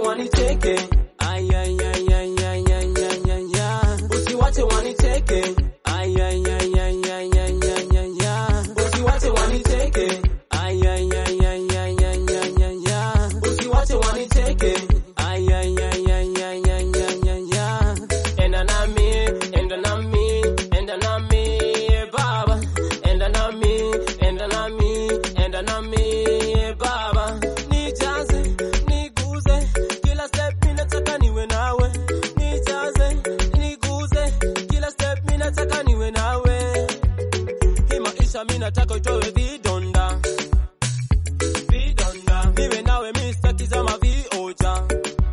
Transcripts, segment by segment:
waniteke, ay ay ay ay ay ay ay ay ay, usiwache waniteke, ay ay ay ay ay ay ay ay ay, usiwache waniteke, ay ay ay ay ay ay ay ay ay, usiwache waniteke, ay ay ay ay ay ay ay ay ay, enda nami, enda nami, enda nami, baba, enda nami, enda nami, enda nami, baba, nijaze, niguze, kila step mimi nataka niwe nawe, nijaze, niguze, kila step mimi nataka niwe nawe, hii maisha mimi nataka utoe vidonda, vidonda, niwe nawe mimi sitaki zama vioja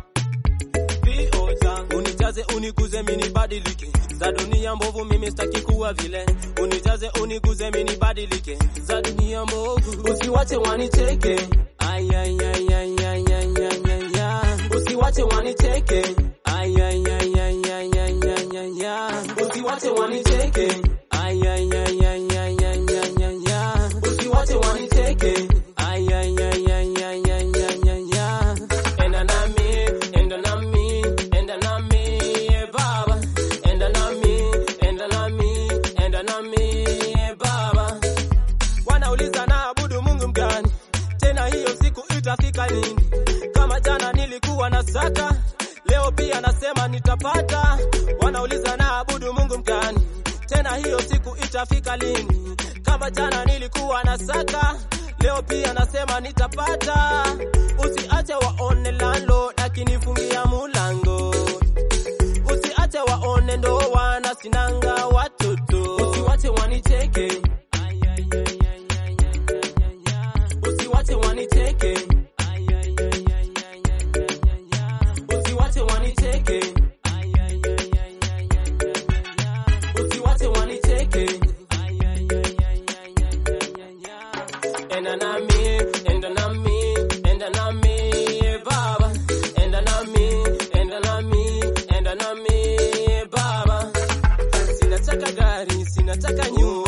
vioja, unijaze uniguze mimi nibadilike, za dunia mbovu mimi sitaki kuwa vile, unijaze uniguze mimi nibadilike, za dunia mbovu, usiwache waniteke, ay ay ay ay ay ay ay ay ay, usiwache waniteke, ay ay ay ay ay ay ay ay ay, usiwache waniteke, ay ay ay ay ay ay ay ay ay, usiwache waniteke, ay ay ay ay ay ay ay ay ay, enda nami, enda nami, enda nami, baba, enda nami, enda nami, enda nami, baba. Wanauliza naabudu Mungu mgani? Tena hiyo siku itafika lini? Kama jana nilikuwa na saka, leo pia nasema nitapata. Wanauliza naabudu Mungu mgani? Tena hiyo siku itafika lini? Kama jana nilikuwa na saka, leo pia nasema nitapata. Usiache waone lalo, akinifungia mulango. Usiache waone ndoa na sinanga watoto. Usiwache waniteke. Ay, ay, ay, ay, ay, ay, ay, ay, ay. Usiwache waniteke. Ay, ay, ay, ay, ay, ay, ay, ay, ay. Usiwache waniteke. Ay, ay, ay, ay, ay, ay, ay, ay, ay. Usiwache waniteke. Ay, ay, ay, ay, ay, ay, ay, ay, ay. Enda nami, enda nami, enda nami, baba. Enda nami, enda nami, enda nami, baba. Sinataka gari, sinataka nyumba.